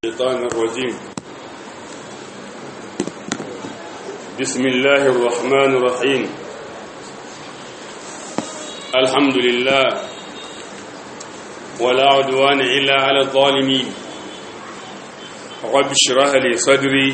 الشيطان الرجيم بسم الله الرحمن الرحيم الحمد لله ولا عدوان إلا على الظالمين رب اشرح لي صدري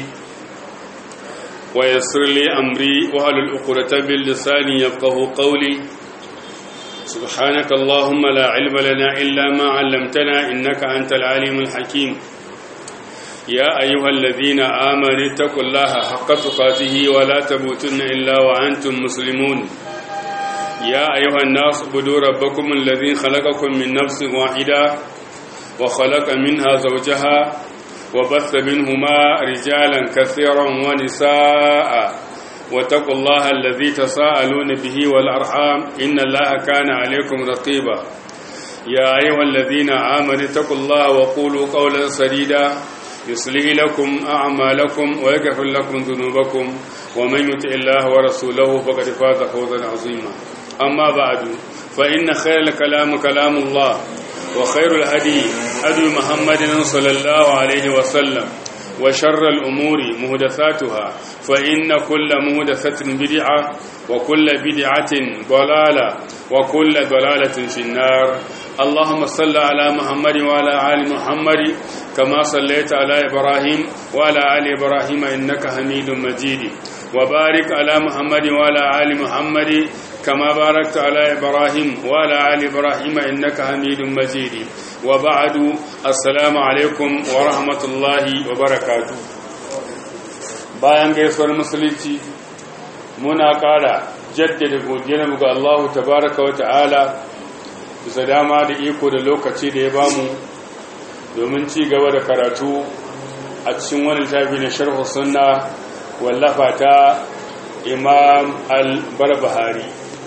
ويسر لي أمري وهل الأقرة باللسان يفقه قولي سبحانك اللهم لا علم لنا إلا ما علمتنا إنك أنت العليم الحكيم يا أيها الذين آمنوا اتقوا الله حق تقاته ولا تموتن إلا وأنتم مسلمون يا أيها الناس اعبدوا ربكم الذي خلقكم من نفس واحدة وخلق منها زوجها وبث منهما رجالا كثيرا ونساء واتقوا الله الذي تساءلون به والأرحام إن الله كان عليكم رقيبا يا أيها الذين آمنوا اتقوا الله وقولوا قولا سديدا يصلح لكم أعمالكم ويغفر لكم ذنوبكم ومن يطع الله ورسوله فقد فاز فوزا عظيما أما بعد فإن خير الكلام كلام الله وخير الهدي هدي محمد صلى الله عليه وسلم وشر الأمور مهدثاتها فإن كل مهدثة بدعة وكل بدعة ضلالة وكل ضلالة في النار اللهم صل على محمد وعلى آل محمد كما صليت على إبراهيم وعلى آل إبراهيم إنك حميد مجيد وبارك على محمد وعلى آل محمد كما باركت على إبراهيم وعلى آل إبراهيم إنك حميد مجيد وبعد السلام عليكم ورحمة الله وبركاته bayan gaisuwar musulunci muna ƙara jaddada godiyar ga Allah tabaraka wa ta'ala bisa dama da iko da lokaci da ya bamu domin ci gaba da karatu a cikin wani littafi na sharhu sunna wallafa ta imam al-barbahari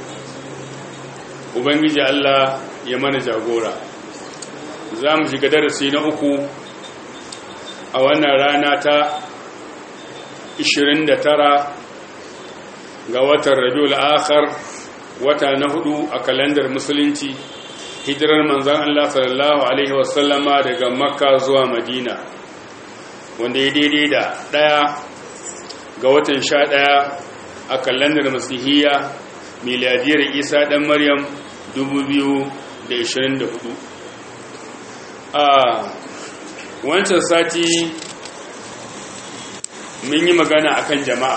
ubangiji Allah ya mana jagora za mu shiga darasi na uku a wannan rana ta 29 ga watan rabiul akhar wata na hudu a kalandar musulunci hijirar manzan Allah sallallahu alaihi wasallama daga makka zuwa madina wanda ya daidai da ɗaya ga watan sha ɗaya a kalandar masihiyya miladiyar isa ɗan maryam 2024 a wancan sati mun yi magana akan jama'a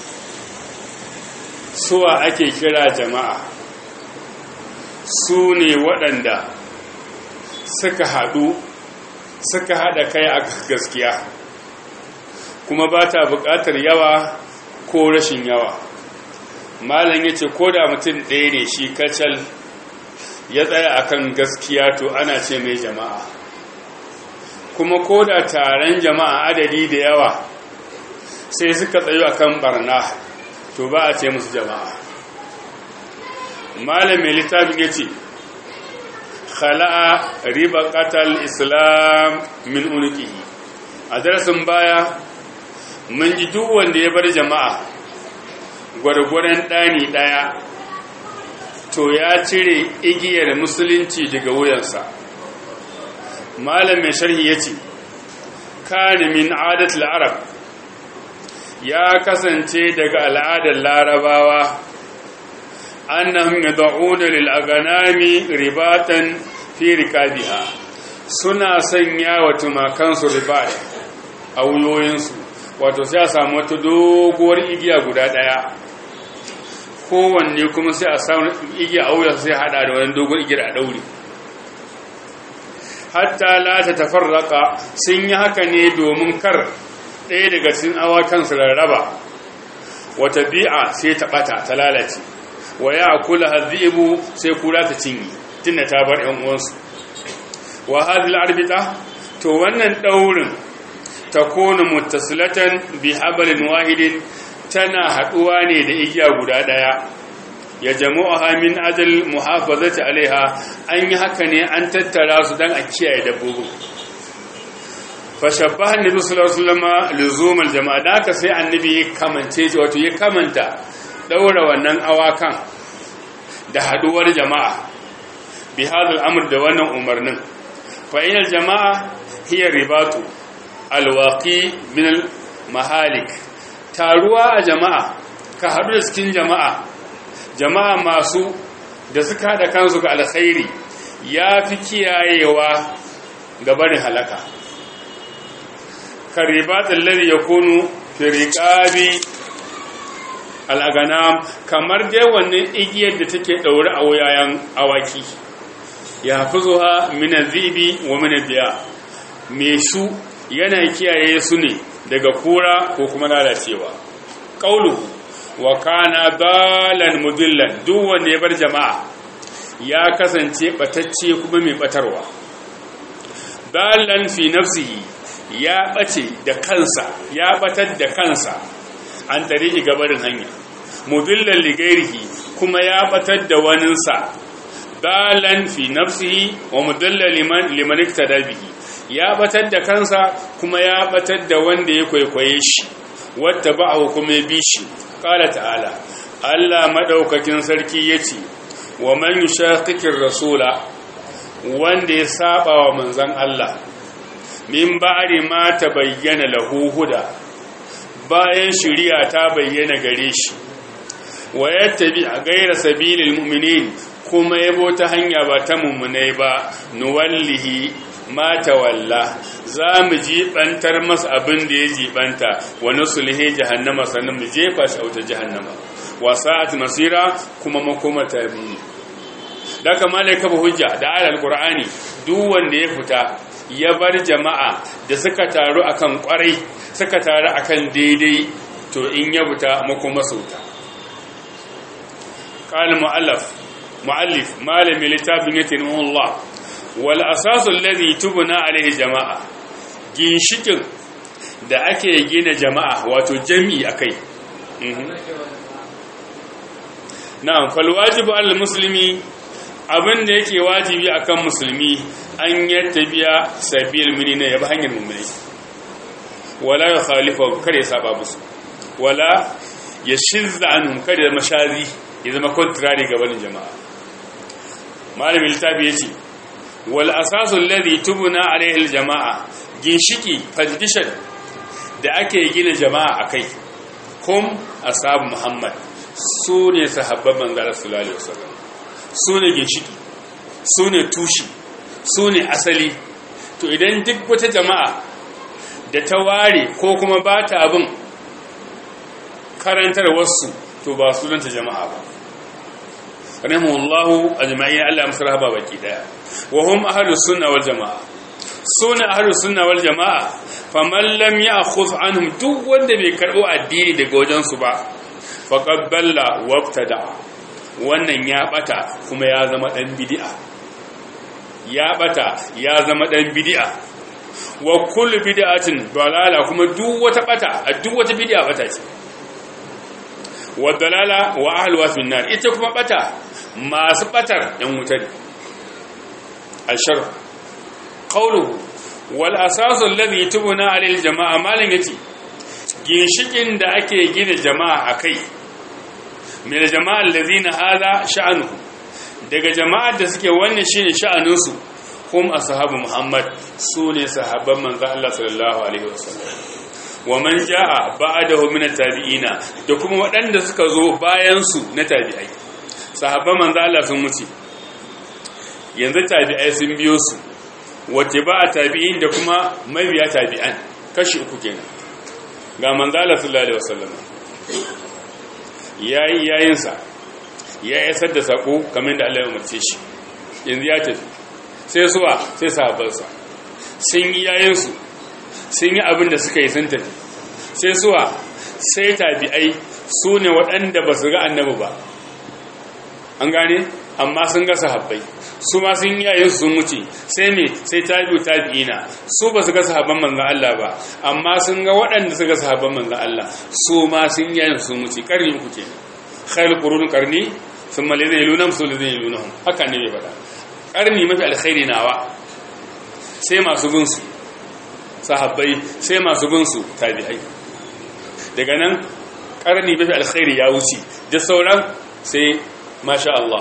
suwa ake kira jama'a su ne waɗanda suka haɗu suka haɗa kai a gaskiya kuma ba ta buƙatar yawa ko rashin yawa malam ya ce ko da mutum ɗaya ne shi kacal ya tsaya akan gaskiya to ana ce mai jama'a kuma ko da taron jama'a adadi da yawa sai suka tsayo akan barna to ba a ce musu jama'a malam mai littafin ya ce khala'a riba qatal islam min unqihi a darasin baya mun ji duk wanda ya bar jama'a gwargwaron ɗani ɗaya to ya cire igiyar musulunci daga wuyansa malam mai sharhi ya ce kane min adatul arab ya kasance daga al'adar larabawa annahum yad'una lil aganami ribatan fi rikabiha suna sanya wa tumakansu ribat a wuyoyinsu wato sai a samu wata doguwar igiya guda daya kowanne kuma sai a samu igiya a wuya sai hada da wani doguwar igiya a daure hatta la ta tafarraka sun yi haka ne domin kar ɗaya daga cikin awakan su rarraba wata bi'a sai ta ɓata ta lalace wa ya kula hazibu sai kura ta cinye tunda ta bar ‘yan uwansu wa hadil arbita to wannan ɗaurin ta kone mutasilatan bi habalin wahidin tana haɗuwa ne da igiya guda ɗaya ya jama'aha min ajal muhafazati alaiha an yi haka ne an tattara su don a kiyaye dabbobin fashabba annabi sallallahu alaihi wasallam luzumul jama'a da haka sai annabi ya kamance wato ya kamanta daura wannan awakan da haduwar jama'a bi hadal amr da wannan umarnin fa inal jama'a hiya ribatu alwaqi min mahalik taruwa a jama'a ka haɗu da cikin jama'a jama'a masu da suka haɗa kansu ga alkhairi ya fi kiyayewa ga barin halaka karibatun lari ya kunu firikabi al'aganam kamar dai wannan igiyar da take ɗaure a wuyayen awaki ya fi zuwa mina zibi wa mina biya mai su yana kiyaye su ne daga kura ko kuma lalacewa ƙaulu wa kana dalan mudillan duk wanda ya bar jama'a ya kasance batacce kuma mai batarwa dalan fi nafsihi ya bace da kansa ya batar da kansa an tare gabarin hanya mudillan ligairihi kuma ya batar da waninsa dalan fi nafsihi wa mudillan liman liman iktada bihi ya batar da kansa kuma ya batar da wanda ya kwaikwaye shi wata ba'ahu kuma ya bi shi qala ta'ala Allah madaukakin sarki yace wa man yushaqiqir rasula wanda ya saba wa manzon Allah min ba'di ma tabayyana lahu huda bayan shari'a ta bayyana gare shi wa yattabi ghayra sabilil mu'minin kuma yabo ta hanya ba ta mummunai ba nuwallihi ma tawalla za mu jibantar masa abin da ya jibanta wa nusulhi jahannama sannan mu jefa shi auta jahannama wa sa'at masira kuma makoma tarbini da kama ne kafa hujja da ayar qur'ani duk wanda ya fita ya bar jama'a da suka taru akan kwarai suka taru akan daidai to in ya fita makoma sauta قال مؤلف مؤلف مالم لتابن يتنه الله والأساس الذي تبنى عليه جماعة ginshikin da ake gina jama'a wato jami'i akai na'am fal wajibu al muslimi abin da yake wajibi akan musulmi an yattabiya sabil minina ya bi hanyar mummuni wala ya khalifa kare saba musu wala ya shizza anhum kare mashazi ya zama contrary ga wani jama'a malamin littafi ya ce wal asasun ladhi tubuna alaihi aljama'a ginshiki foundation da ake gina jama'a akai kum ashabu muhammad su ne sahabban manzara sallallahu alaihi wasallam su ne ginshiki su ne tushi su ne asali to idan duk wata jama'a da ta ware ko kuma ba ta abin karantar wasu to ba sunanta jama'a ba rahimahullahu ajma'in Allah ya musarha ba baki daya wa hum ahlus sunna wal jamaa sunna ahlus sunna wal jamaa faman lam ya'khudh anhum duk wanda bai karbo addini daga wajen su ba faqad balla wabtada wannan ya bata kuma ya zama dan bid'a ya bata ya zama dan bid'a wa kullu bid'atin dalala kuma duk wata bata duk wata bid'a bata ce wa dalala wa ahluha fi nar ita kuma bata masu batar yan wuta ne ashar qawluhu wal asasu alladhi tubuna alil jamaa malin yace ginshikin da ake gina jama'a akai min jama'a alladhina hadha sha'nuhu daga jama'ar da suke wannan shine sha'anin su hum ashabu muhammad sune sahabban manzo Allah sallallahu alaihi wasallam wa man jaa ba'dahu min at-tabi'ina da kuma waɗanda suka zo bayan su na tabi'ai sahabban manzo Allah sun mutu yanzu tabi'ai sun biyo su wace ba a tabi'in da kuma mabiya tabi'an kashi uku kenan ga manzo Allah sallallahu alaihi wasallam yayi yayinsa ya isar da sako kamar da Allah ya umarce shi yanzu ya tafi sai suwa sai sahabbansa sun yi yayinsu sun yi abin da suka yi sun tafi sai suwa sai tabi'ai su ne waɗanda ba su ga annabi ba an gane amma sun ga sahabbai su ma sun yayin sun wuce sai me sai tabi'u tabi'ina su ba su ga sahabban manzon Allah ba amma sun ga waɗanda suka sahabban manzon Allah su ma sun yayin sun wuce karni uku ke khair qurun qarni thumma alladhina yalunhum thumma alladhina yalunhum haka ne bai faɗa karni mafi alkhairi nawa sai masu bin su sahabbai sai masu bin su tabi'ai daga nan karni mafi alkhairi ya wuce da sauran sai masha Allah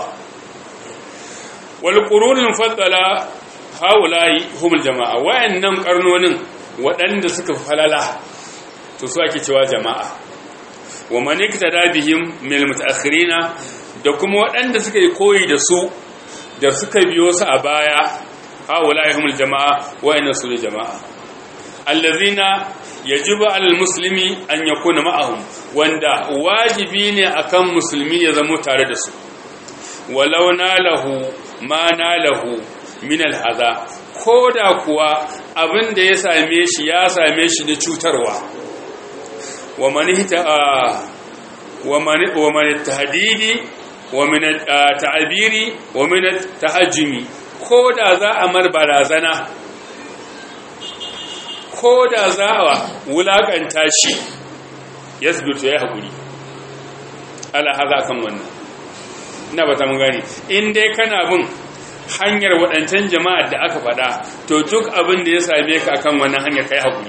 wal qurunul mufaddala haula'i humul jama'a wayannan karnonin waɗanda suka falala to su ake cewa jama'a wa man iktada bihim min mutaakhirina da kuma waɗanda suka yi koyi da su da suka biyo su a baya haula'i humul jama'a wa'inna su ne jama'a allazina yajibu alal muslimi an yakuna ma'ahum wanda wajibi ne akan musulmi ya zama tare da su walau nalahu ma nalahu min alhaza koda kuwa abin da ya same shi ya same shi na cutarwa wa man wa man wa man tahdidi wa min ta'abiri wa min tahajjumi koda za a mar barazana ko da za a wulakanta shi ya zubirto ya haƙuri ala haza kan wannan ina ba ta mun gani in dai kana bin hanyar waɗancan jama'ar da aka faɗa to duk abin da ya same ka akan wannan hanyar kai haƙuri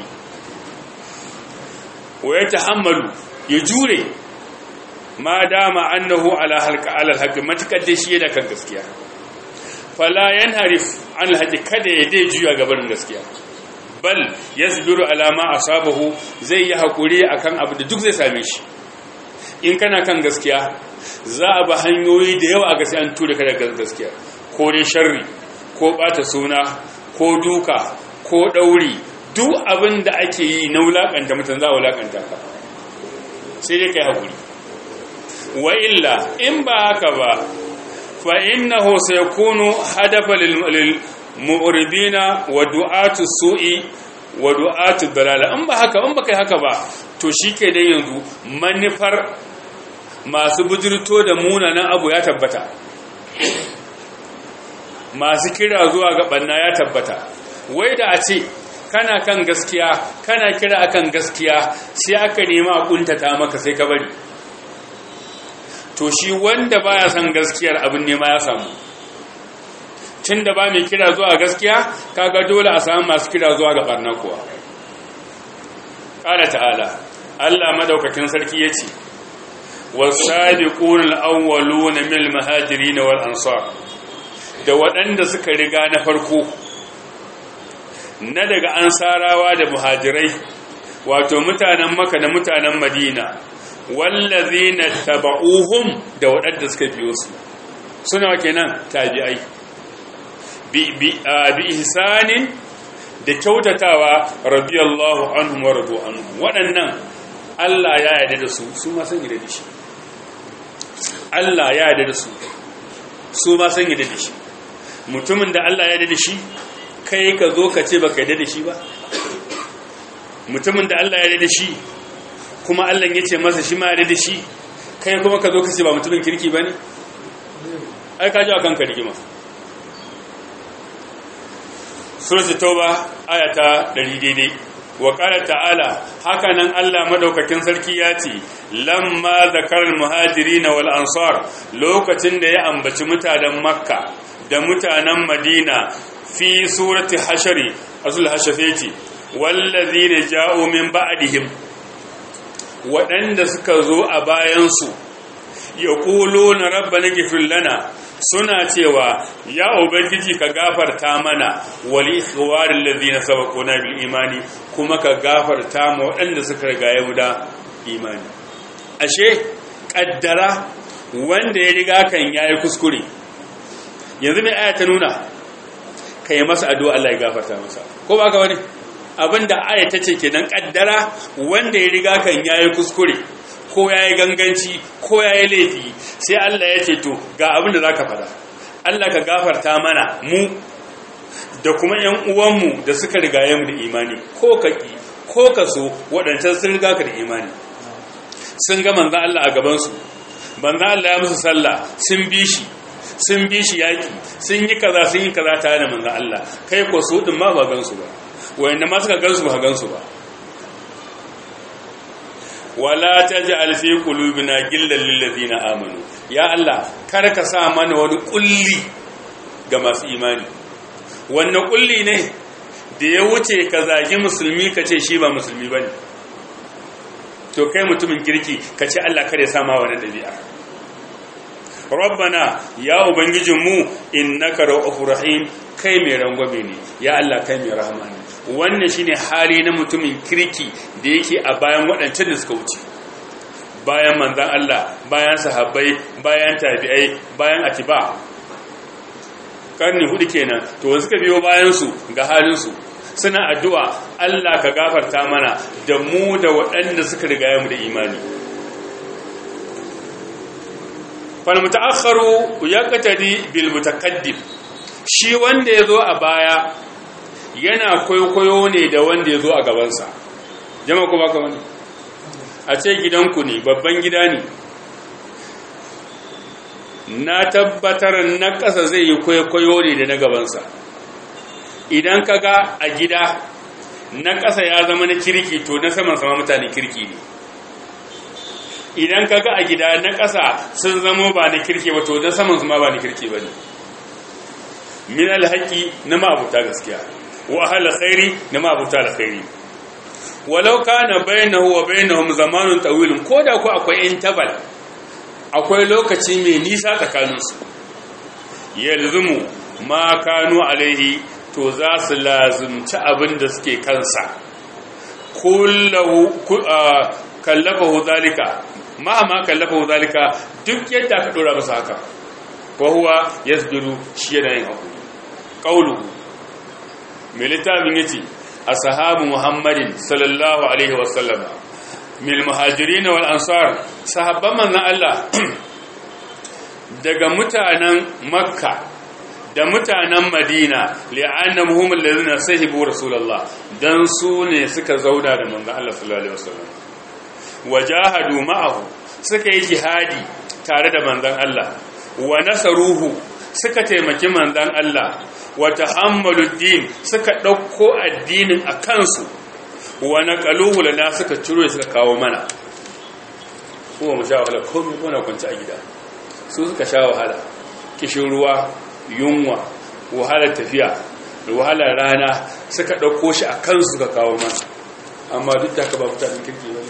wa ya tahammalu ya jure ma dama annahu ala halka ala alhaqi matakar da shi yana kan gaskiya fala yanharif an alhaqi kada ya dai juya gaban gaskiya bal yasbiru ala ma asabahu zai yi hakuri akan abu da duk zai same shi in kana kan gaskiya za a ba hanyoyi da yawa ga sai an tura ka daga gaskiya ko dai sharri ko bata suna ko duka ko dauri duk abin da ake yi na wulakanta mutum za a wulakanta ka sai dai kai hakuri wa illa in ba haka ba fa innahu sayakunu hadafa lil mu'ridina wa du'atu su'i wa du'atu dalala in ba haka in ba kai haka ba to shike dai yanzu manufar masu bujurto da munanan abu ya tabbata masu kira zuwa ga banna ya tabbata wai da a ce kana kan gaskiya kana kira akan gaskiya sai aka nema a kuntata maka sai ka bari to shi wanda baya son gaskiyar abin nema ya samu tun da ba mai kira zuwa gaskiya kaga dole a samu masu kira zuwa ga barna kuwa ƙala ta'ala Allah madaukakin sarki ya ce wasabiqun al-awwaluna min al-muhajirin wal ansar da waɗanda suka riga na farko na daga ansarawa da muhajirai wato mutanen maka da mutanen madina wallazina taba'uhum da waɗanda suka biyo su suna kenan tabi'ai bi ihsanin da kyautatawa radiyallahu anhum wa radu anhum waɗannan Allah ya yarda da su su ma san yarda da shi Allah ya yarda da su su ma san yarda da shi mutumin da Allah ya yarda da shi kai ka zo ka ce baka yarda da shi ba mutumin da Allah ya yarda da shi kuma Allah ya ce masa shi ma yarda da shi kai kuma ka zo ka ce ba mutumin kirki bane ai ka ji akan ka rigima suratul tauba ayata 100 daidai wa qala ta'ala haka nan Allah madaukakin sarki ya ce lamma zakaral muhajirin wal ansar lokacin da ya ambaci mutanen makka da mutanen madina fi surati hashari azul hashafati wallazina ja'u min ba'dihim waɗanda suka zo a bayansu yaquluna rabbana ghfir lana suna cewa ya ubangiji ka gafarta mana wal ikhwaril ladina sabaquna bil imani kuma ka gafarta mu waɗanda suka riga ya da imani ashe kaddara wanda ya riga kan yayi kuskure yanzu mai aya ta nuna kai masa addu'a Allah ya gafarta masa ko ba ka wani abinda aya ta ce kenan kaddara wanda ya riga kan yayi kuskure ko ya yi ganganci ko ya yi laifi sai Allah ya ce to ga abin da za ka fada Allah ka gafarta mana mu da kuma ‘yan uwanmu da suka rigaye mu da imani ko ka ƙi ko ka so waɗancan sun riga ka da imani sun ga manzan Allah a gabansu manzan Allah ya musu sallah sun bi shi sun bi shi yaƙi sun yi kaza sun yi kaza tare da manzan Allah kai ko su ɗin ma ba gansu ba wayanda ma suka gansu ba gansu ba wala taj'al fi qulubina gillan lil ladina amanu ya Allah kar ka sa mana wani kulli ga masu imani wannan kulli ne da ya wuce ka zagi musulmi ka ce shi ba musulmi bane to kai mutumin kirki ka ce Allah kare sa ma wani dabi'a rabbana ya ubangijinmu innaka ra'ufur rahim kai mai rangwame ne ya Allah kai mai rahama ne wannan shine hali na mutumin kirki da yake a bayan waɗancan da suka wuce bayan manzan Allah bayan sahabbai bayan tabi'ai bayan atiba karni hudu kenan to wanda suka biyo bayan su ga halin su suna addu'a Allah ka gafarta mana da mu da waɗanda suka riga mu da imani fal mutaakharu yaqtadi bil mutaqaddim shi wanda yazo a baya yana kwaikwayo ne da wanda yazo a gabansa jama'a ko baka wani a ce gidanku ne babban gida ne na tabbatar na ƙasa zai yi kwaikwayo ne da na gabansa idan ka ga a gida na ƙasa ya zama na kirki to na saman sama mutane kirki ne idan ka ga a gida na ƙasa sun zama ba na kirki ba to na saman sama ba na kirki ba ne min alhaƙi na ma'abuta gaskiya wa ahal khairi na ma'abuta alkhairi walau kana bainahu wa bainahum zamanun tawilun koda ko akwai interval akwai lokaci mai nisa tsakaninsu yalzumu ma kanu alaihi to za su lazumci abin da suke kansa kullahu kallafahu zalika ma ma kallafahu zalika duk yadda aka dora masa haka wa huwa yasbiru shi yana yin hakuri qauluhu mai littafin yace ashabu muhammadin sallallahu alaihi wasallam mil muhajirin wal ansar sahabban manzon Allah daga mutanen makka da mutanen madina li'annahum allazina sahibu rasulullah dan su ne suka zauna da manzon Allah sallallahu alaihi wasallam wajahadu ma'ahu suka yi jihadi tare da manzon Allah wa nasaruhu suka taimaki manzon Allah wa tahammalu din suka dauko addinin a kansu wa naqaluhu lana suka ciro suka kawo mana kuma mu sha wahala komai muna kwanci a gida su suka sha wahala kishin ruwa yunwa wahalar tafiya da wahalar rana suka ɗauko shi a kansu suka kawo mana amma duk da ka ba mutanen kirki ba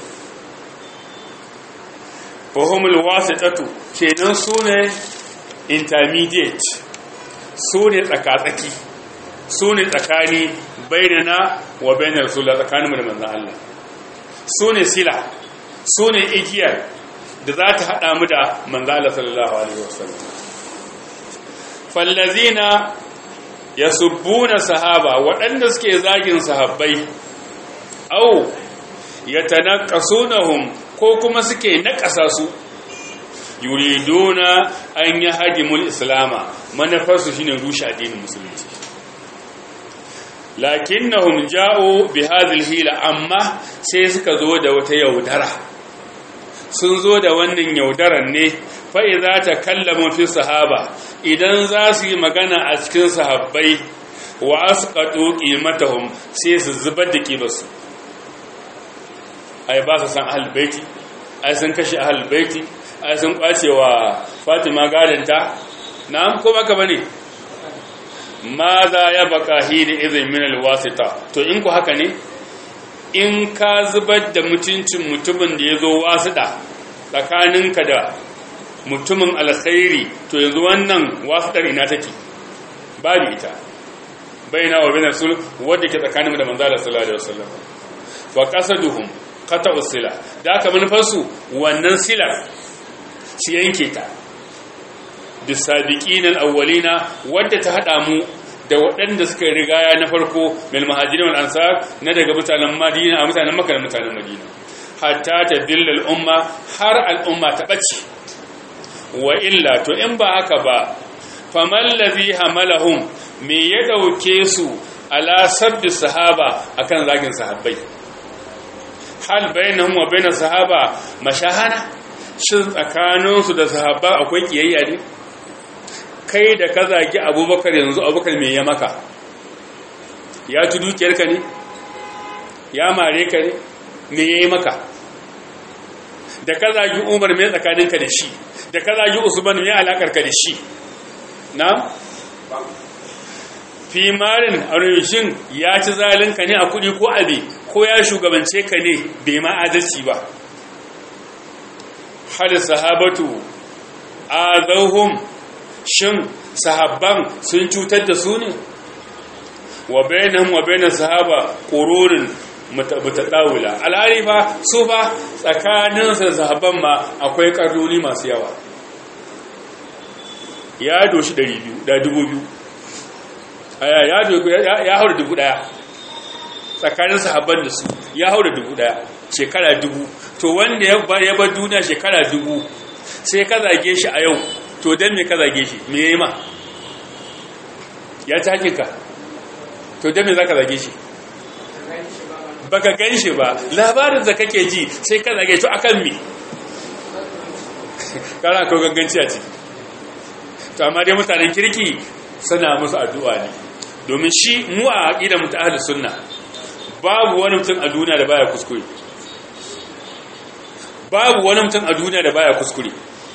fahimul wasu tatu kenan su ne intermediate su ne tsakatsaki su ne tsakani bainana wa bainar rasulullah tsakaninmu da manzan Allah su ne sila su ne igiyar da za ta haɗa mu da manzan Allah sallallahu alaihi wasallam fallazina yasubbuna sahaba waɗanda suke zagin sahabbai au yatanaqasunahum ko kuma suke naƙasa su yuriduna an yahdimul islama manufarsu shine rushe addinin musulunci lakinnahum ja'u bi hadhihi hila amma sai suka zo da wata yaudara sun zo da wannan yaudaran ne fa idza takallamu fi sahaba idan za su yi magana a cikin sahabbai wa asqatu qimatahum sai su zubar da kibarsu ai ba su san ahlul baiti ai sun kashe ahlul baiti ai sun kwace wa Fatima gadanta na'am ko baka bane ma za ya baka hidi izin min alwasita to in ku haka ne in ka zubar da mutuncin mutumin da ya zo wasuɗa tsakaninka da mutumin alkhairi to yanzu wannan wasuɗar ina take babu ita baina wa bainar sul wadda ke tsakanin da manzala sallallahu alaihi wasallam wa qasaduhum qata'u sila da aka manufarsu wannan silar su yanke ta bisabiqin al-awwalina wadda ta hada mu da waɗanda suka rigaya na farko mil muhajirin wal ansar na daga mutanen madina a mutanen makka da mutanen madina hatta ta dilla al-umma har al-umma ta bace wa illa to in ba haka ba faman ladhi hamalahum me ya dauke su ala sabbi sahaba akan zagin sahabbai hal bainahum wa bainas sahaba mashahana shin tsakaninsu da sahaba akwai kiyayya ne kai da ka zagi abubakar yanzu abubakar mai ya maka ya ci dukiyarka ne ya mare ka ne me ya yi maka da ka zagi umar mai tsakaninka da shi da ka zagi usman mai alakarka da shi na? fi marin arishin ya ci zalinka ne a kudi ko abi ko ya shugabance ka ne bai ma adalci ba hal sahabatu a zauhun shin sahabban sun cutar da su ne wa bainahum wa bainas sahaba qurunun mutadawila alhali fa su fa tsakanin su sahabban ma akwai karnoni masu yawa ya doshi 200 da 2000 aya ya dogo ya haura 1000 tsakanin sahabban da su ya haura 1000 shekara 1000 to wanda ya bar ya bar duniya shekara 1000 sai ka zage shi a yau to dan me ka zage shi me yayi ma ya ta hakika to dan me zaka zage shi baka gan shi ba labarin da kake ji sai ka zage to akan me kana ko ganganci a ciki to amma dai mutanen kirki suna musu addu'a ne domin shi mu a aqidar mu ta ahlus sunna babu wani mutum a duniya da baya kuskure babu wani mutum a duniya da baya kuskure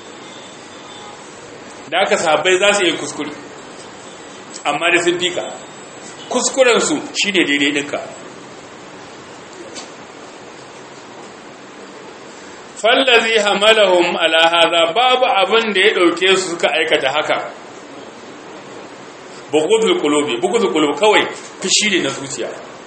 da aka sahabbai za su yi kuskure amma da sun fika kuskurensu shi ne daidai ɗinka fallazi hamalahum ala hadha babu abin da ya ɗauke su suka aikata haka bugudul qulubi bugudul qulub kawai fishi ne na zuciya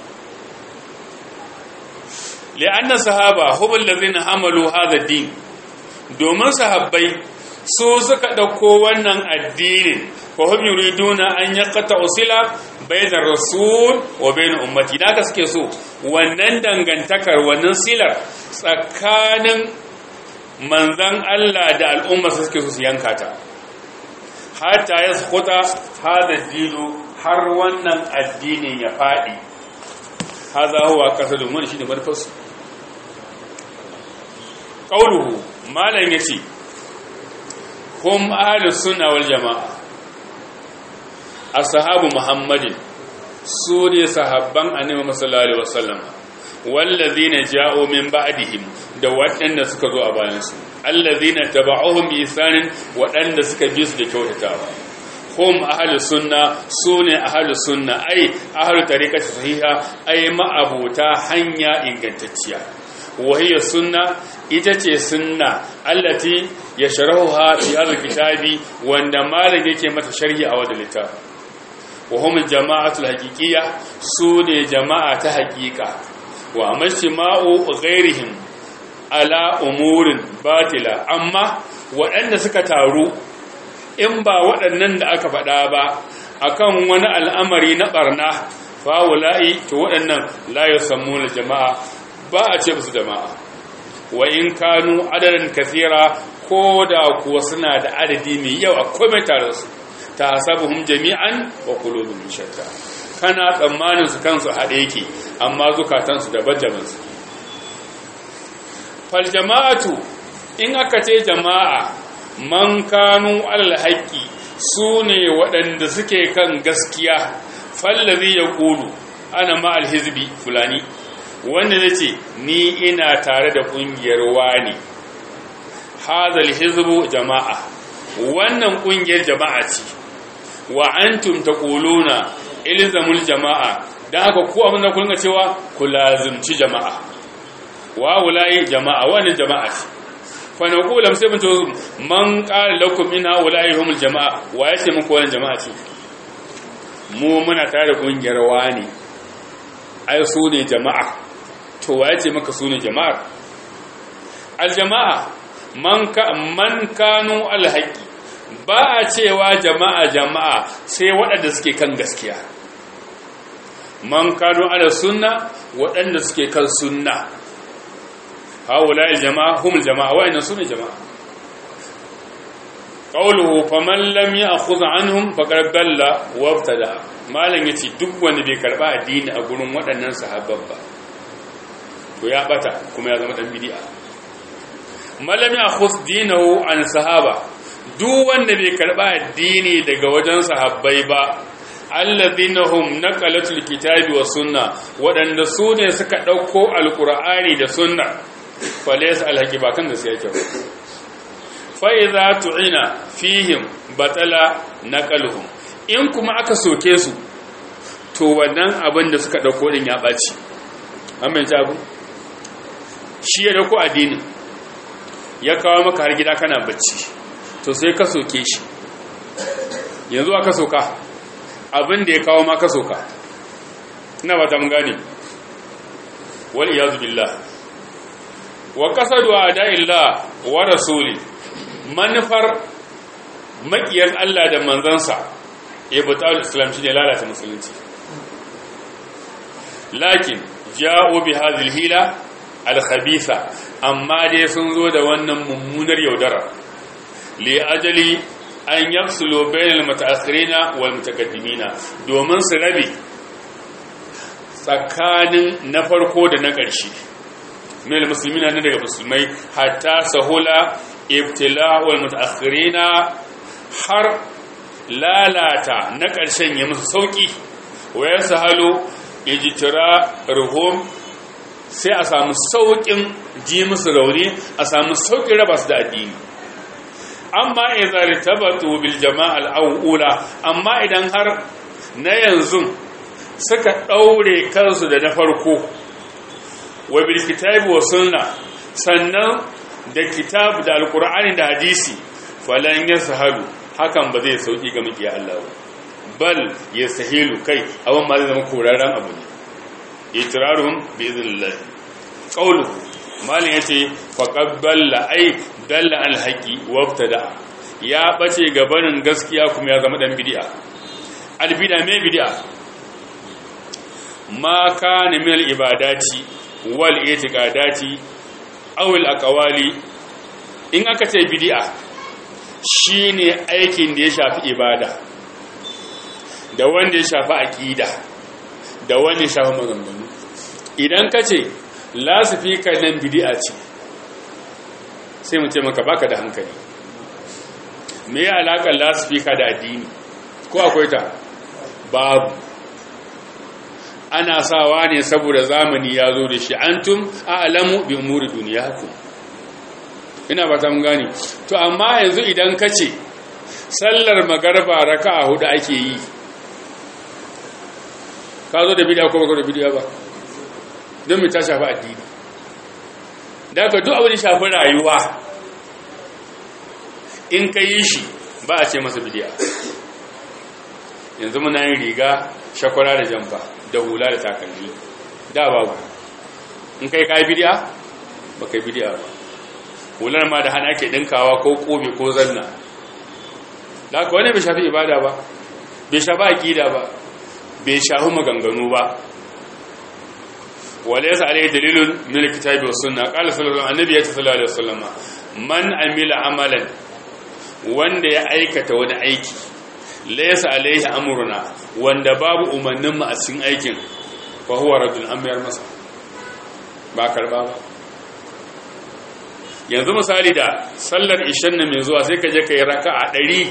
li'anna sahaba hum allazina hamalu hadha din domin sahabbai su suka dauko wannan addinin fa hum yuriduna an yaqta usila bainar rasul wa bain ummati da suke so wannan dangantakar wannan silar tsakanin manzan Allah da al'umma suke so su yanka ta hatta yasquta hada dinu har wannan addinin ya fadi haza huwa qasadun wani shine manufarsu qauluhu malan yace hum ahlus sunna wal jamaa ashabu muhammadin su ne sahabban annabi sallallahu alaihi wasallam wallazina ja'u min ba'dihim da waɗanda suka zo a bayan su allazina taba'uhum bi isanin waɗanda suka bi su da kyautatawa hum ahlus sunna sune ahlus sunna ai ahlu tariqati sahiha ai ma'abuta hanya ingantacciya wahiyar sunna ita ce sunna allati ya sharahuha fi hadha kitabi wanda malam yake mata sharhi a wadda littafi wa hum jama'atul haqiqiyya sune jama'a ta haqiqa wa amashma'u ghairihim ala umurin batila amma waɗanda suka taru in ba waɗannan da aka faɗa ba akan wani al'amari na barna fa wala'i to waɗannan la yusammuna jama'a ba a ce musu jama'a wa in kanu adadin kasira ko da kuwa suna da adadi mai yawa komai tare su ta hasabuhum jami'an wa qulubuhum shatta kana tsammanin su kansu haɗe yake amma zukatan su daban-daban su fal jama'atu in aka ce jama'a man kanu alal haqqi sune waɗanda suke kan gaskiya fallazi yaqulu ana ma alhizbi fulani wanda zai ce ni ina tare da ƙungiyar wani hazal hizbu jama'a wannan ƙungiyar jama'a ce wa antum taquluna ilzamul jama'a dan haka ku abin da kun ga cewa ku lazimci jama'a wa wulai jama'a wannan jama'a ce fa naqulu sai mun to man qala lakum inna wulai humul jama'a wa yace muku wannan jama'a ce mu muna tare da ƙungiyar wani ai su ne jama'a to waye ce maka sune jama'ar aljama'a man ka man kanu alhaqi ba a cewa jama'a jama'a sai waɗanda suke kan gaskiya man kanu ala sunna waɗanda suke kan sunna haula aljama'a humul jama'a wa'annan sune jama'a qawluhu faman lam ya'khudh anhum faqad dalla wa ibtada malan yace duk wanda bai karba addini a gurin waɗannan sahabban ba to ya bata kuma ya zama dan bid'a malam ya khus dinahu an sahaba duk wanda bai karba addini daga wajen sahabbai ba alladhina hum naqalatul kitabi was sunna wadanda su ne suka dauko alqur'ani da sunna falaysa alhaqi ba kan gaskiya yake ba fa idza tu'ina fihim batala naqaluhum in kuma aka soke su to wannan abin da suka dauko din ya baci amma yanzu abu shi ya dauko addinin ya kawo maka har gida kana bacci to sai ka soke shi yanzu aka soka abin da ya kawo maka soka ina ba ta mun gane wal iyazu billah wa qasadu a'da'illah wa rasuli manufar makiyar Allah da manzansa ibtal islam shine lalata musulunci lakin ja'u bi hadhihi hila al-khabitha amma dai sun zo da wannan mummunar yaudara li ajali an yafsulu bainal mutaakhirina wal mutaqaddimina domin su rabe tsakanin na farko da na ƙarshe min musulmina ne daga musulmai hatta sahula ibtila'ul mutaakhirina har lalata na ƙarshen ya musu sauki wa yasahalu ijtira ruhum sai a samu saukin ji musu rauni a samu saukin raba su da addini amma idan tabatu bil jama'al awula amma idan har na yanzu suka daure kansu da na farko wa bil kitabi wa sunna sannan da kitab da alqur'ani da hadisi falan yasahalu hakan ba zai sauki ga miki Allah bal yasahilu kai abin ma zai zama korarren abu ne itiraruhum bi idhnillah qawluhu malin yace faqad balla ay dalla al haqi wabtada ya bace gabanin gaskiya kuma ya zama dan bid'a al bid'a me bid'a ma kana min al ibadati wal itiqadati aw al aqwali in aka ce bid'a shine aikin da ya shafi ibada da wanda ya shafi aqida da wanda ya shafi maganganu idan ka ce lasifika nan bidi'a ce sai mu ce maka baka da hankali me ya alaƙar lasifika da addini ko akwai ta babu ana sawa ne saboda zamani ya zo da shi antum a'lamu bi umuri duniyakum ina ba ta mun gane to amma yanzu idan ka ce sallar magarba raka'a hudu ake yi ka zo da bidiya ko baka da bidiya ba don mai ta shafi addini da ka duk abin shafi rayuwa in ka yi shi ba a ce masa bidiya yanzu muna yin riga shakwara da jamfa da hula da takalmi da babu in kai ka yi bidiya ba kai bidiya ba hular ma da hana ke dinkawa ko kobe ko zanna da ka wani bai shafi ibada ba bai shafi aƙida ba bai shafi maganganu ba وليس عليه دليل من الكتاب والسنه قال صلى الله عليه وسلم من عمل عملا wanda ya aikata wani aiki laysa alaihi amruna wanda babu umarnin mu a cikin aikin fa huwa raddun amyar masa ba karba ba yanzu misali da sallar ishan nan mai zuwa sai ka je kai raka'a 100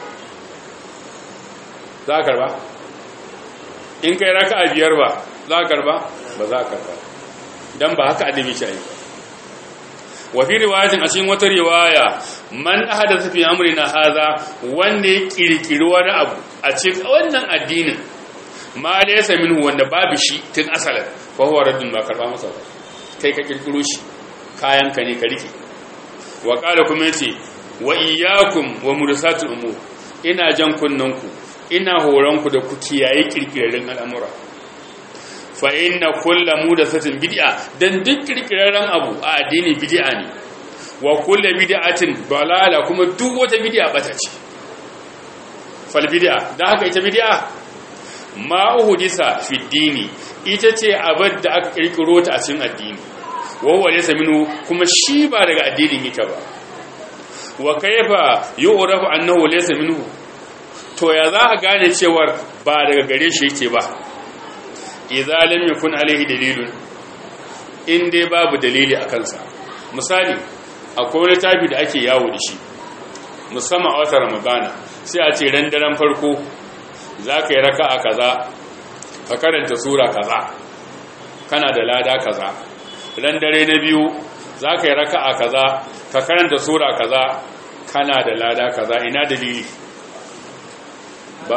za ka karba in kai raka'a biyar ba za ka karba ba za ka karba dan ba haka adabi shi ayi wa fi riwayatin a cikin wata riwaya man ahadatha fi amrina hadha wanda ya kirkiri wani abu a cikin wannan addinin ma laysa minhu wanda babu shi tun asalin fa huwa raddun ba karba masa ba kai ka kirkiro shi kayan ka ne ka rike wa qala kuma yace wa iyyakum wa mursatul umur ina jan kunnanku ina horonku da ku kiyaye kirkirarren al'amura fa inna kullu mudathatin bid'a dan duk kirkirarren abu a addini bid'a ne wa kullu bid'atin dalala kuma duk wata bid'a bata ce fal bid'a dan haka ita bid'a ma uhdisa fi dini ita ce abad da aka kirkiro ta a cikin addini wa huwa laysa minhu kuma shi ba daga addinin yake ba wa kayfa yu'rafu annahu laysa minhu to ya za a gane cewar ba daga gare shi yake ba idza lam yakun alaihi dalilun in dai babu dalili a kansa misali akwai wani tafi da ake yawo da shi musamman a wata ramadana sai a ce ran daren farko za ka yi raka a kaza ka karanta sura kaza kana da lada kaza ran dare na biyu za ka yi raka a kaza ka karanta sura kaza kana da lada kaza ina dalili ba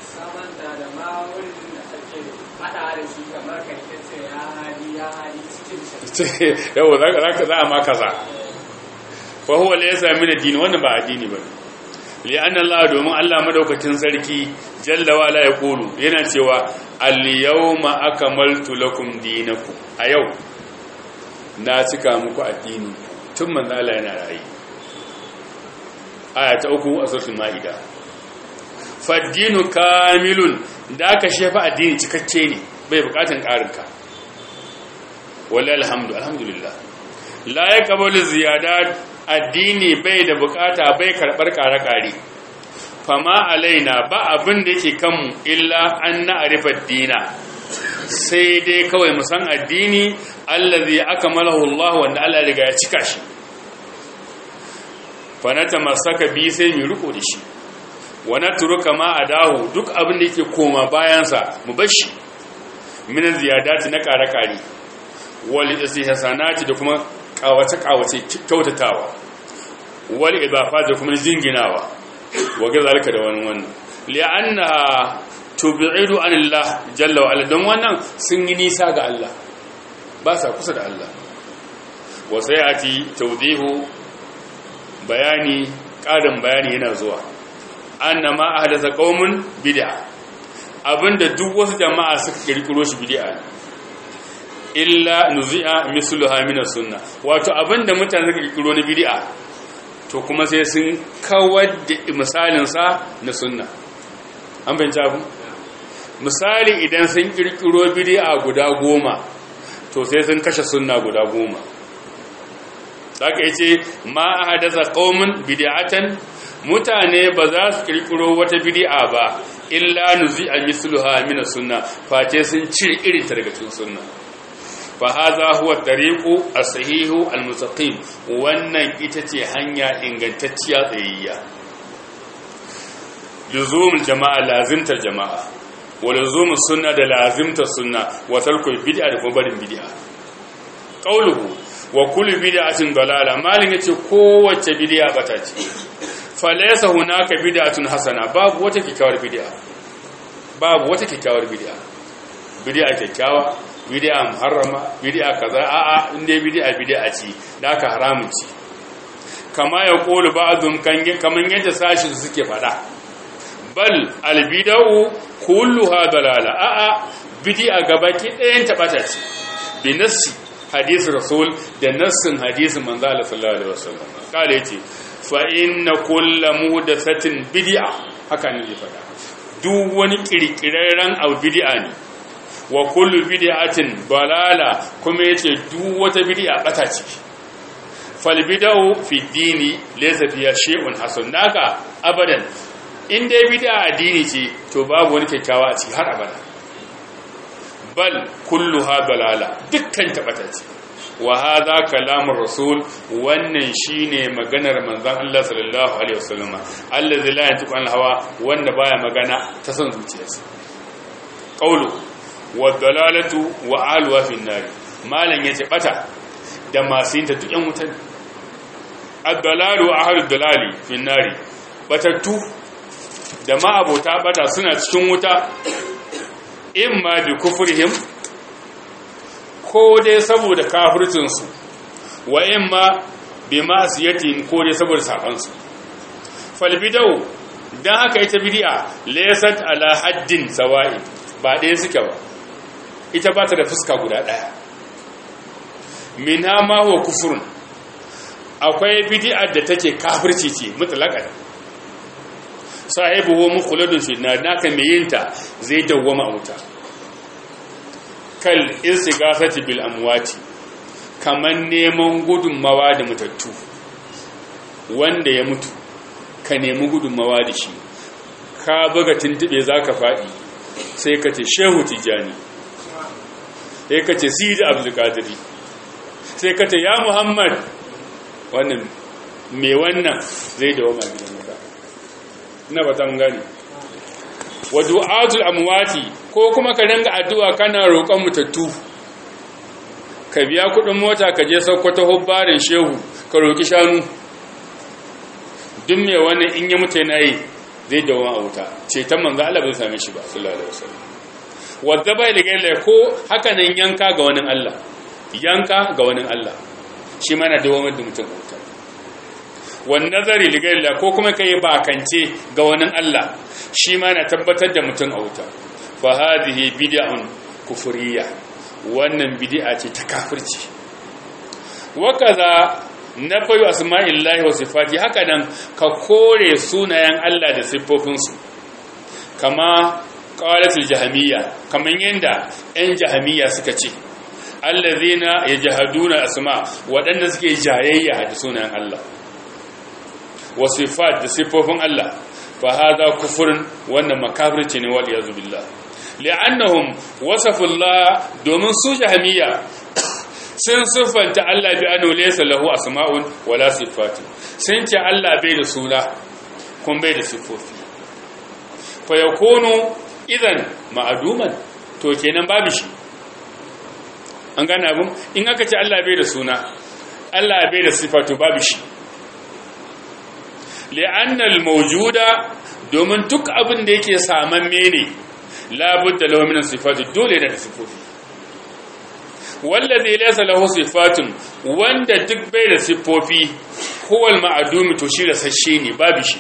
yau za a ma kaza fa huwa laysa min ad-din wannan ba addini bane li anna Allah domin Allah madaukakin sarki jalla wa la yaqulu yana cewa al-yawma akmaltu lakum dinakum a yau na cika muku addini tun manzo Allah yana rayi aya ta uku a suratul maida faddinu kamilun da aka shefa addini cikakke ne bai bukatun karinka wallahi alhamdu alhamdulillah la yaqbalu ziyadat addini bai da bukata bai karbar kare-kare fama alaina ba abin da yake kanmu illa an na'rifa dina sai dai kawai mu san addini allazi akmalahu Allah wanda Allah riga ya cika shi fa natamasaka bi sai mu riko da shi wa natruka ma adahu duk abin da yake koma bayan sa mu bar shi min ziyadati na kare-kare wal istihsanati da kuma kawace kawace kyautatawa wal idafa da kuma jinginawa wa ga zalika da wani wannan li'anna tub'idu anillah jalla wa ala don wannan sun yi nisa ga Allah ba sa kusa da Allah wa sayati tawdihu bayani ƙarin bayani yana zuwa annama ahdatha qaumun bid'a abinda duk wasu jama'a suka kirkiro shi bid'a illa nuzi'a misluha min sunna wato abinda mutane suka kirkiro na bid'a to kuma sai sun kawar da misalin sa na sunna an fahimci abu misali idan sun kirkiro bid'a guda goma to sai sun kashe sunna guda goma saka yace ma ahdatha qaumun bid'atan mutane ba za su kirkiro wata bid'a ba illa nuzi'a misluha min sunna face sun cire irin ta daga cikin sunna fa hadha huwa tariqu as-sahihu al-mustaqim wannan ita ce hanya ingantacciya tsayayya luzumul jama'a lazimtar jama'a wa luzumul sunna da lazimtar sunna wa tarkul bid'a da kuma barin bid'a qauluhu wa kullu bid'atin dalala malin yace kowace bid'a bata ce fa laysa hunaka bid'atun hasana babu wata kikkiawar bid'a babu wata kikkiawar bid'a bid'a kikkiawa bid'a muharrama bid'a kaza a'a inda bid'a bid'a ce da ka haramun ce kama ya qulu ba'dhum kan kaman yadda sashi suke fada bal albida'u kulluha dalala a'a bid'a gabaki ɗayan ta bata ce bi nassi hadisi rasul da nassin hadisi manzo Allah sallallahu alaihi wasallam kale yace fa inna kullu muhdathatin bid'a haka ne zai fada duk wani kirkirarren abu bid'a ne wa kullu bid'atin balala kuma yace duk wata bid'a bata ce fal bid'u fi dini laysa fiha shay'un hasan naka abadan in dai bid'a addini ce to babu wani kyakkyawa a ciki har abada bal kulluha balala dukkan tabata ce wa hadha kalamur rasul wannan shine maganar manzon Allah sallallahu alaihi wasallam allazi la yantiqu anil hawa wanda baya magana ta son zuciyarsa qawlu wa dalalatu wa alwa fi nar malan yace bata da masu yin ta duk yan wutan ad-dalalu ahlu dalali fi nar batattu da ma abota bata suna cikin wuta imma bi kufrihim ko dai saboda kafircinsu wa imma bi ma'siyatin ko dai saboda sabansu fal bidau dan haka ita bid'a laysat ala haddin sawa'i ba ɗaya suke ba ita ba ta da fuska guda ɗaya minha ma huwa kufrun akwai bid'a da take kafirci ce mutlaqan sahibuhu mukhladun fi nar naka mai yinta zai dawwama a wuta kal istighafati bil amwati kaman neman gudunmawa da mutattu wanda ya mutu ka nemi gudunmawa da shi ka buga tuntube zaka fadi sai ka ce shehu tijani sai ka ce sidi abdul qadiri sai ka ce ya muhammad wannan me wannan zai dawwama gidan wuta na batan gani wa du'atul amwati ko kuma ka dinga addu'a kana roƙon mutattu ka biya kuɗin mota ka je Sokoto hubbarin shehu ka roƙi shanu duk me wannan in ya mutu yana yi zai dawo a wuta ceton manzo Allah bai same shi ba sallallahu alaihi wasallam wadda bai da gaila ko haka nan yanka ga wani Allah yanka ga wani Allah shi mana dawo da mutum wuta wani nazari ligaila ko kuma ka yi bakance ga wani Allah shi ma na tabbatar da mutum a wuta fa hadhihi bid'un kufuriyya wannan bid'a ce ta kafirci wa kaza nafayu asma'illahi wa sifati haka nan ka kore sunayen Allah da siffofinsu kama qalatul jahmiyya kaman yanda ɗan jahmiyya suka ce allazina yajhaduna asma waɗanda suke jayayya da sunayen Allah wa sifat da siffofin Allah fa hada kufrun wannan makafirci ne wal yazu billah li'annahum wasafu Allah domin su jahmiyya sun siffanta Allah bi annu laysa lahu asma'un wala sifatu sun ce Allah bai da suna kun bai da siffofi fa yakunu idan ma'aduman to kenan babu shi an gane abun in aka ce Allah bai da suna Allah bai da sifatu babu shi li'annal mawjuda domin duk abin da yake saman mene labudda lahu min sifatu dole da sifofi wallazi laysa lahu sifatun wanda duk bai da sifofi huwa al-ma'dum to shi rasashe ne babu shi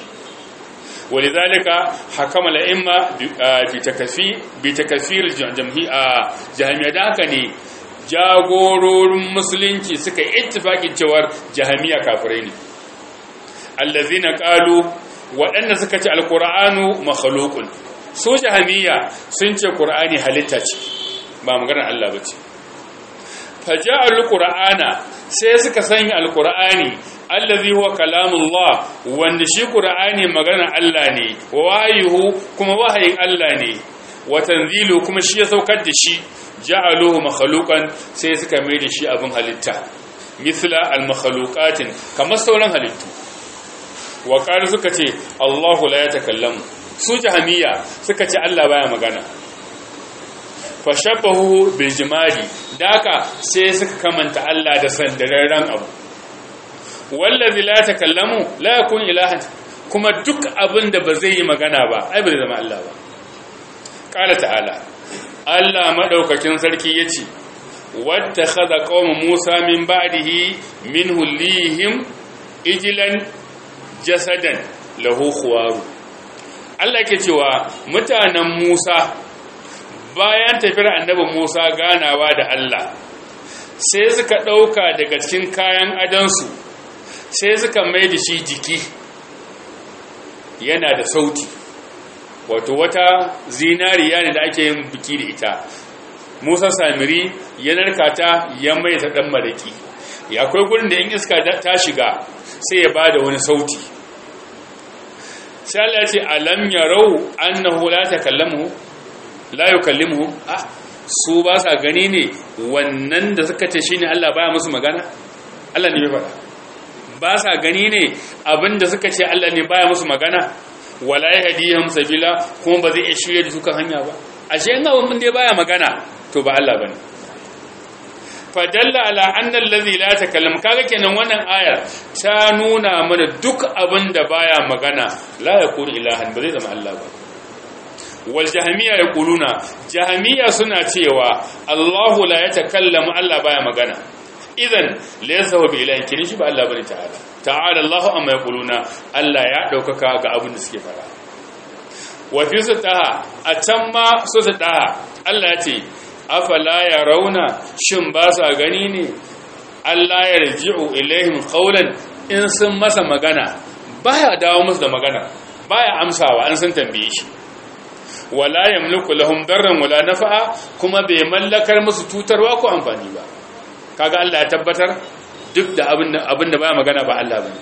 ولذلك حكم الائمه بتكفي بتكفير جهميه da haka ne jagororin musulunci suka ittifakin cewar jahamiya kafirai ne allazina qalu waɗanda suka ce alqur'anu makhluqun su jahamiya sun ce qur'ani halitta ce ba maganar Allah bace faja'al qur'ana sai suka sanya alqur'ani allazi huwa kalamullah wanda shi qur'ani maganar Allah ne wayuhu kuma wahayin Allah ne wa tanzilu kuma shi ya saukar da shi ja'aluhu makhluqan sai suka mai da shi abin halitta mithla al-makhluqatin kamar sauran halittu wa qalu suka ce Allahu la yatakallamu su jahamiya suka ce Allah baya magana fashabbahu bil jimali daka sai suka kamanta Allah da sandararren abu wallazi la takallamu la yakun ilahan kuma duk abin da ba zai yi magana ba ai ba zai zama Allah ba qala ta'ala Allah madaukakin sarki yace wattakhadha qaum Musa min ba'dihi minhu lihim ijlan jasadan lahu khuwaru Allah yake cewa mutanen Musa bayan tafiyar annabi Musa ganawa da Allah sai suka dauka daga cikin kayan adansu sai suka mai da shi jiki yana da sauti wato wata zinariya ne da ake yin biki da ita musa samiri ya narkata ya mai ta dan maraki ya akwai gurin da in iska ta shiga sai ya bada wani sauti sai Allah ya ce alam yarau annahu la takallamu la yukallimuhu ah su ba sa gani ne wannan da suka ce shine Allah baya musu magana Allah ne bai faɗa ba sa gani ne abinda suka ce Allah ne baya musu magana wala yahdihim sabila kuma ba zai iya shirye da su kan hanya ba ashe in abin mun dai baya magana to ba Allah bane fadalla ala anna allazi la takallam kaga kenan wannan aya ta nuna mana duk abinda baya magana la yakun ilahan ba zai zama Allah ba wal jahmiya yaquluna jahmiya suna cewa Allahu la yatakallamu Allah baya magana idan laysa huwa bi ilahin kin shi ba Allah bane ta'ala ta'ala Allahu amma yaquluna Allah ya daukaka ga abin da suke fara wa fi sutaha a can ma su sutaha Allah ya ce afala yarawna shin ba sa gani ne Allah ya raji'u ilaihim qawlan in sun masa magana baya dawo musu da magana baya amsawa an sun tambaye shi wala yamliku lahum darran wala nafa'a kuma bai mallakar musu tutarwa ko amfani ba kaga Allah ya tabbatar duk da abin da baya magana ba Allah bane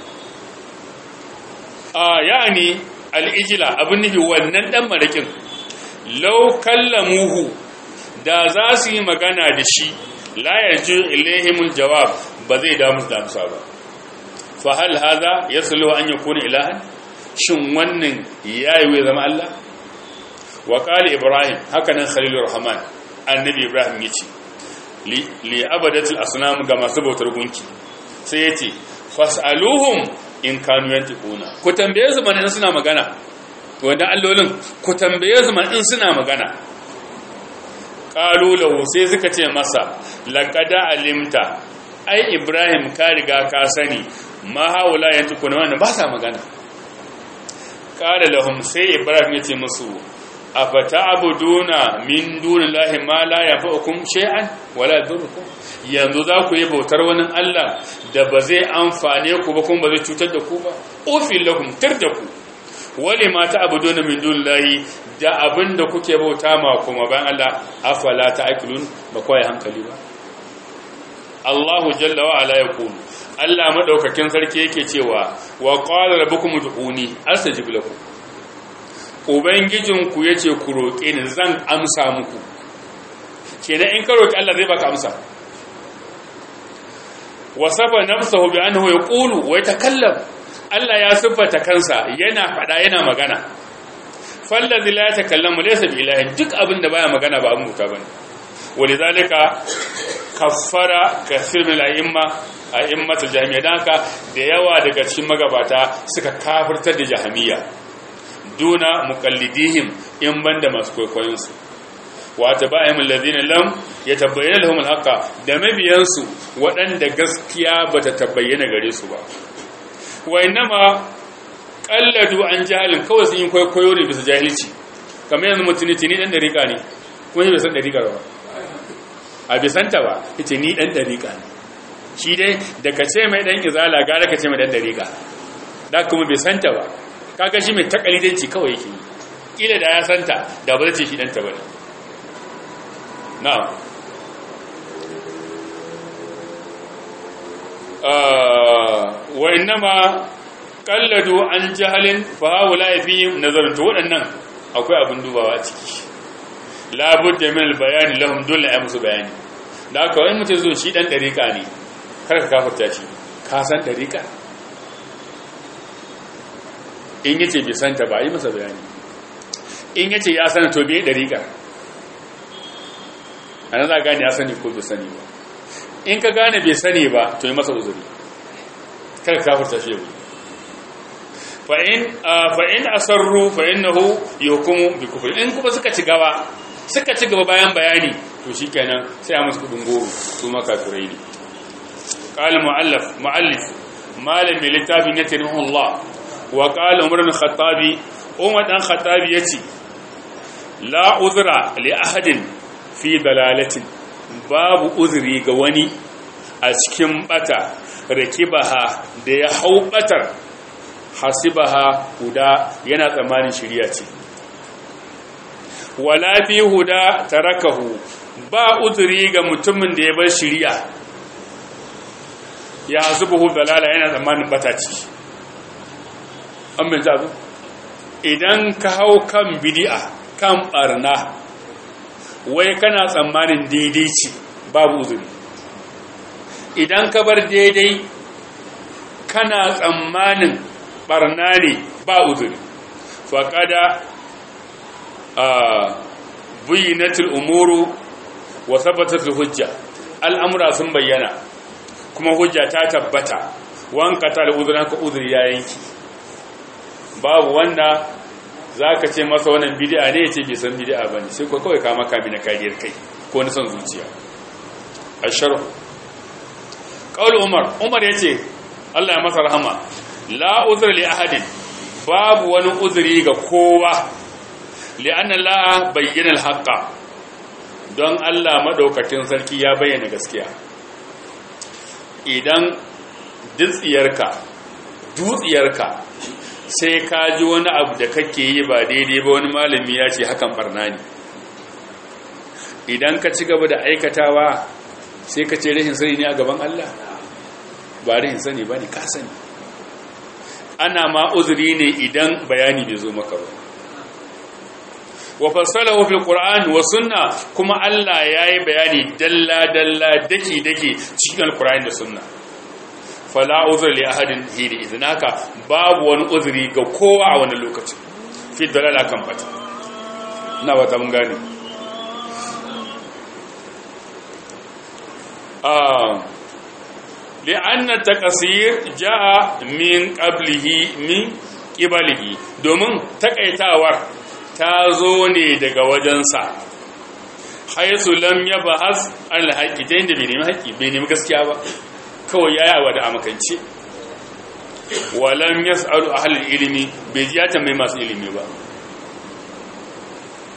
a yani al-ijla abin nufi wannan dan marakin law kallamuhu da za su yi magana da shi la yarju ilaihimul jawab ba zai da musu da amsa ba fa hal hadha yaslu an yakuna ilahan shin wannan yayi zama Allah wa qala ibrahim haka nan khalilur rahman annabi ibrahim yace li abadatul asnam ga masu bautar gunki sai yace fasaluhum in kanu yantiquna ku tambaye su man in suna magana wanda allolin ku tambaye su man in suna magana qalu lahu sai suka ce masa laqad alimta ai ibrahim ka riga ka sani ma haula yantiquna wannan ba sa magana qala lahum sai ibrahim yace musu afata'buduna min dunillahi ma la yanfa'ukum shay'an wala yadurrukum yanzu za ku yi bautar wani Allah da ba zai amfane ku ba kuma ba zai cutar da ku ba ufil lakum da ku wale ma ta'buduna min dunillahi da abinda kuke bauta ma kuma bayan Allah afala ta'qilun ba kai hankali ba Allahu jalla wa ala yaqulu Allah madaukakin sarki yake cewa wa qala rabbukum ud'uni astajib lakum ubangijinku yace ku roke ni zan amsa muku kenan in ka roki Allah zai baka amsa wasafa nafsahu bi annahu yaqulu wa yatakallam Allah ya siffata kansa yana fada yana magana fallazi la yatakallamu laysa bi ilahin duk abin da baya magana ba abin muta bane walizalika kaffara kathir min al-a'imma a'immatul jahmiyya dan haka da yawa daga cikin magabata suka kafirtar da jahmiyya duna muqallidihim in banda masu kwaikwayon su wa tabaihim alladhina lam yatabayyana lahum al-haqqa da mabiyansu waɗanda gaskiya bata tabayyana gare su ba wa innama qalladu an jahalin kawai sun yi kwaikwayo ne bisa jahilci kamar yanzu mutune tini dan dariƙa ne kuma bai san dariƙa ba a bisanta ba yace ni dan dariƙa ne shi dai da ka ce mai dan izala gara ka ce mai dan dariƙa da kuma bai santa ba kaga shi mai takalidanci kawai yake kila da ya santa da ba zai ce shi dan ta bane na'am wa innama qalladu an jahalin fa haula fihim nazarun to waɗannan akwai abin dubawa a ciki labudda min albayani lahum dole ya musu bayani da aka wani mutum zo shi dan dariƙa ne kar ka kafarta shi ka san dariƙa in yace bai san ta ba yi masa bayani in yace ya san to bai dariƙa ana za gane ya sani ko bai sani ba in ka gane bai sani ba to yi masa uzuri kar ka kafarta shi yau fa'in asarru fa'innahu yuhukumu bi kufri in kuma suka ci gaba suka ci gaba bayan bayani to shikenan sai a musu kudin goro su maka turai ne qala muallif muallif malam mai littafin ya tarihi Allah wa qala umar bin khattabi umar dan khattabi yace la uzra li ahadin fi dalalatin babu uzuri ga wani a cikin bata rakibaha da ya hau batar hasibaha huda yana tsammanin shiriya ce wala fi huda tarakahu ba uzuri ga mutumin da ya bar shiriya ya hasibuhu dalala yana tsammanin bataci an bin abu idan ka hau kan bidi'a kan barna wai kana tsammanin daidai ce babu uzuri idan ka bar daidai kana tsammanin barna ne ba uzuri faƙada a buyinatul umuru wa sabbatatul hujja al'amura sun bayyana kuma hujja ta tabbata wanka ta da uzurin ka uzuri ya yanki babu wanda za ka ce masa wannan bidi'a ne ya ce bai san bidi'a ba ne sai kuwa kawai kama kami na kariyar kai ko na son zuciya a sharhu ƙaunar umar umar ya ce allah ya masa rahama la uzur li ahadin babu wani uzuri ga kowa li anna la bayyana al-haqqa don Allah madaukakin sarki ya bayyana gaskiya idan dutsiyarka dutsiyarka sai ka ji wani abu da kake yi ba daidai ba wani malami ya ce hakan barna ne idan ka ci gaba da aikatawa sai ka ce rashin sani ne a gaban Allah ba rashin sani ba ne ka sani ana ma uzuri ne idan bayani bai zo maka ba wa fassalahu fil qur'an wa sunna kuma Allah yayi bayani dalla dalla daki daki cikin alqur'ani da sunna fala uzur li ahadin hidi iznaka babu wani uzuri ga kowa a wani lokaci fi dalala kan bata ina wata mun gane ah لأن التقصير جاء من قبله من قبله domin takaitawar ta zo ne daga wajensa haisu lam ya bahas alhaƙi ta yadda bai nemi haƙi bai nemi gaskiya ba kawai ya yawa da amakance walam ya sa'alu a halin ilimi bai ji ya tambayi masu ilimi ba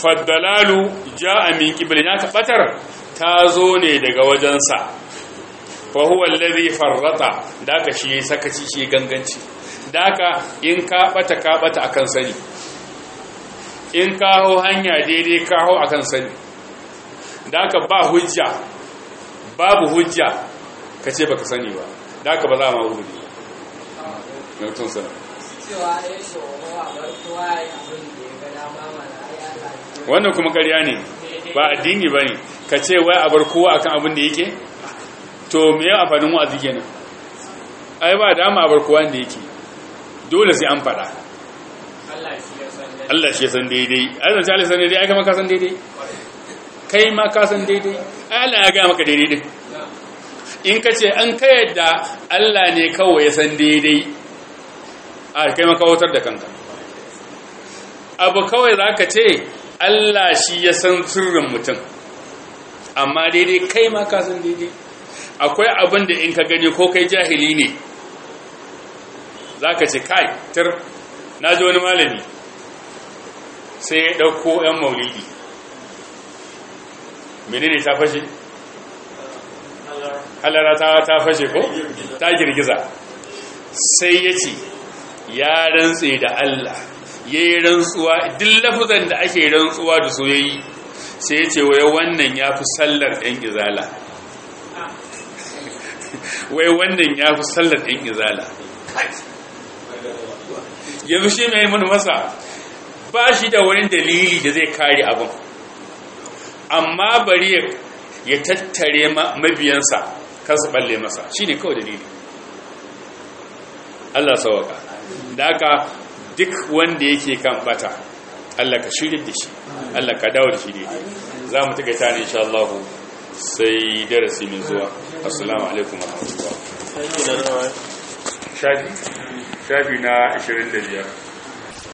faddalalu ja'a min qibli ya ka batar ta zo ne daga wajensa fa huwa allazi farrata daka shi sakaci shi ganganci daka in ka bata ka bata akan sani in ka hau hanya daidai ka hau akan sani daka ba hujja babu hujja ka ce baka sani ba daka ba za ma hujja mutum sana cewa ya shoro a bar kowa ya abin da ya ga dama mana ai Allah ne wannan kuma ƙarya ne ba addini ba ne ka ce wai a bar kowa akan abin da yake to me ya amfanin wa'azi kenan ai ba dama a bar kowa da yake dole sai an faɗa Allah shi ya san dai Allah shi ya san daidai ai zance Allah san daidai ai kama ka san daidai kai ma ka san daidai ai Allah ya gaya maka daidai din in ka ce an ka yadda Allah ne kawai ya san daidai a kai maka wutar da kanka abu kawai za ka ce Allah shi ya san sirrin mutum amma daidai kai ma ka san daidai akwai abin da in ka gani ko kai jahili ne za ka ce kai tir na ji wani malami sai ya ɗauko 'yan maulidi menene ta fashe? halara ta ta fashe ko? ta girgiza sai ya ce ya rantse da Allah ya yi rantsuwa duk lafuzan da ake rantsuwa da so ya yi sai ya ce wai wannan ya fi sallar ɗan izala wai wannan ya fi sallar ɗan izala yanzu shi mai mun masa ba shi da wani dalili da zai kare abin amma bari ya tattare mabiyansa kan su balle masa shi ne kawai dalili Allah sawaka da haka duk wanda yake kan bata Allah ka shirya da shi Allah ka dawo da shi daidai za mu tuka ta ne insha Allah sai darasi mai zuwa assalamu alaikum wa rahmatullah shafi shafi na 25